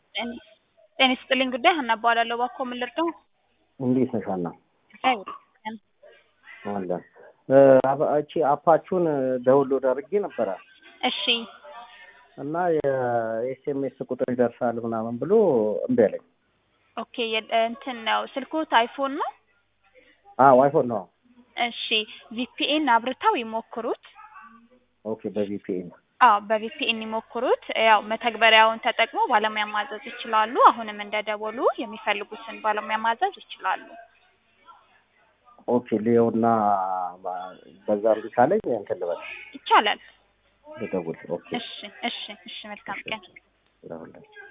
ጤና ይስጥልኝ ጉዳይ ሀና እባላለሁ። እባክዎ ምን ልርዳው? እንዴት ነሽ ሀና? እግዚአብሔር ይመስገን። አለ እቺ አፓችሁን ዳውንሎድ አድርጌ ነበረ እሺ እና የኤስኤምኤስ ቁጥር ይደርሳል ምናምን ብሎ እምቢ አለኝ። ኦኬ የ- እንትን ነው ስልክዎት አይፎን ነው? አዎ አይፎን ነው። እሺ ቪፒኤን አብርተው ይሞክሩት። ኦኬ በቪፒኤን አዎ በቪፒኤን ይሞክሩት። ያው መተግበሪያውን ተጠቅሞ ባለሙያ ማዘዝ ይችላሉ። አሁንም እንደደወሉ የሚፈልጉትን ባለሙያ ማዘዝ ይችላሉ። ኦኬ ሊዮና በዛ እምቢ ካለኝ እንትን ልበል ይቻላል። ልደውል። ኦኬ እሺ እሺ እሺ መልካም ቀን። ለሁላችሁ